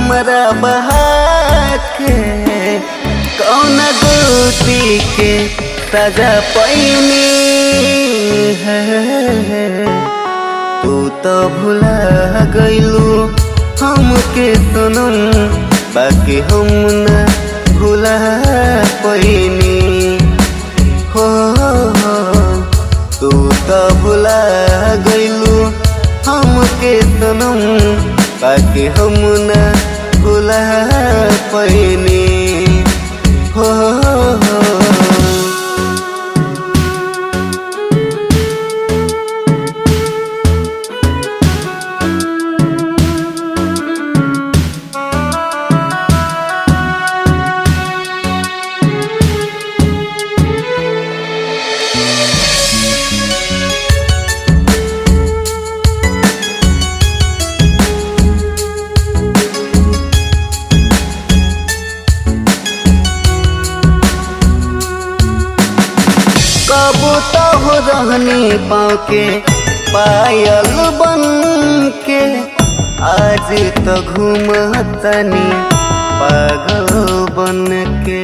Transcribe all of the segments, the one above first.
हमरा बहा के कौन गोती के सजा पैनी है तू तो भुला गइलू हमके सनम बाकी हम न भुला पैनी हो हो, तू तो भुला गइलू हमके सनम बाकी हम न भुला पैनी हो हो कब तो हो रहनी पाँव के पायल बन के आज तो घूमतनी पागल बन के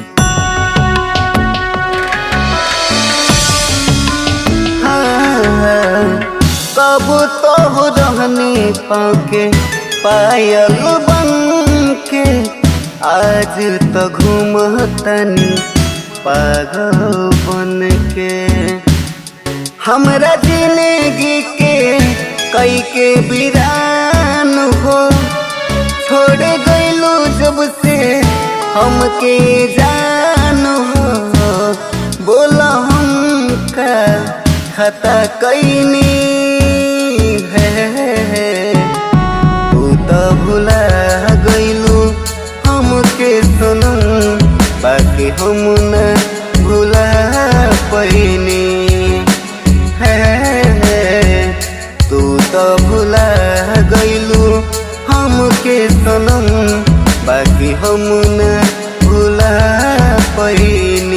हाँ, कब तो हो रहनी पाँव के पायल बन के आज तो घूमतनी पागल बन के हमरा जिंदगी के कई के बिरान हो छोड़ गइलू जब से हमके जान हो बोला हम का खता कैनी है तू तो भुला गइलू हमके सुनम बाकी हम न भुला पैनी है तू तो भुला गइलू हमके सनम बाकी हम न भुला पैनी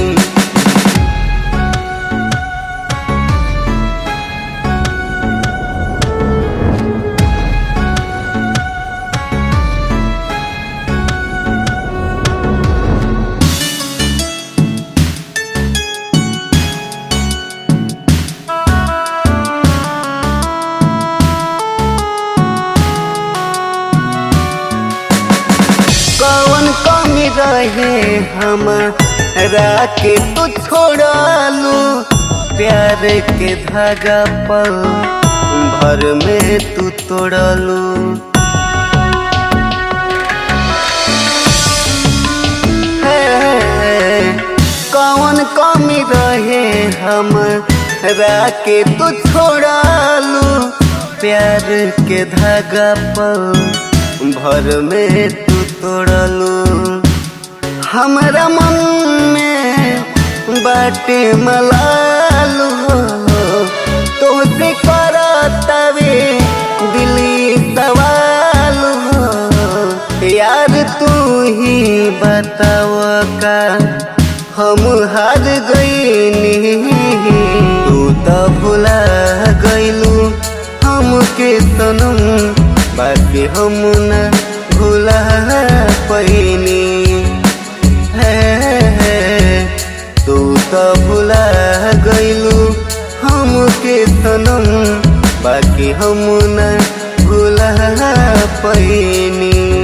कौन कमी रहे हमारा के तू छोड़ालू प्यार के धागा पल भर में तू तोड़लू कौन कमी रहे हमारा के तू छोड़ालू प्यार के धागा पल भर में तू तोड़लू हमरा मन में बाटे मलालू तोसे करतवे दिली सवाल हो यार तू ही बताव का हम हार गईनी तू तो भुला गइलू हमके सनम बाकी हम न भुला पैनी है तू तो भुला गइलू हमके सनम बाकी हम न भुला पैनी